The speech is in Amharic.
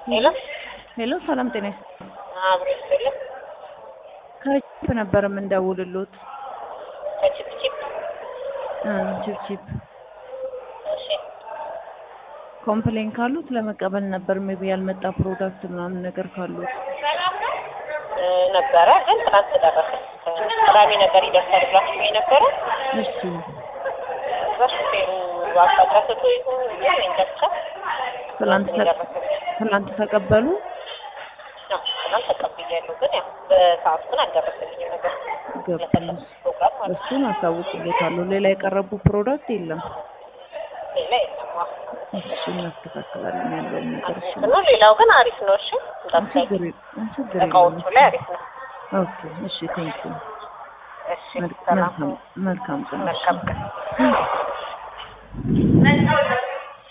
ሄሎ ሄሎ ሰላም ጤና ይስጥ አብሮ ይስጥልኝ። ከቺፕ ነበር የምንደውልሎት ከቺፕቺፕ እ ቺፕቺፕ እሺ፣ ኮምፕሌን ካሉት ለመቀበል ነበር ሜቢ ያልመጣ ፕሮዳክት ምናምን ነገር ካሉት እ ነበረ ግን ትናንት ደረሰ። ቅዳሜ ነገር ይደርሳል ብላችሁ ነበረ። እሺ በሹፌሩ አሳድራሰቶ ይሁን ምን እንደብቻ ትላንት ተ- የደረሰ ትላንት ተቀበሉ ነው። ትናንት ተቀብያለሁ፣ ግን ያው በሰዓቱ ግን አልደረሰልኝም ነበር ገባኝ ለፈለኩት ፕሮግራም ማለት ነው። እሱን አሳውቅሎታለሁ ሌላ የቀረቡ ፕሮዳክት የለም ሌላ የለም። አዎ። እሱ እናስተካክላለን ያለውን ነገር እሺ ነው። ሌላው ግን አሪፍ ነው። እሺ እንዳትሳይ፣ ችግር የለም ችግር እቃዎቹ የለም ላይ አሪፍ ነው። ኦኬ እሺ ቴንኪው እሺ ሰላም መልካም መልካም ቀን መልካም ቀን።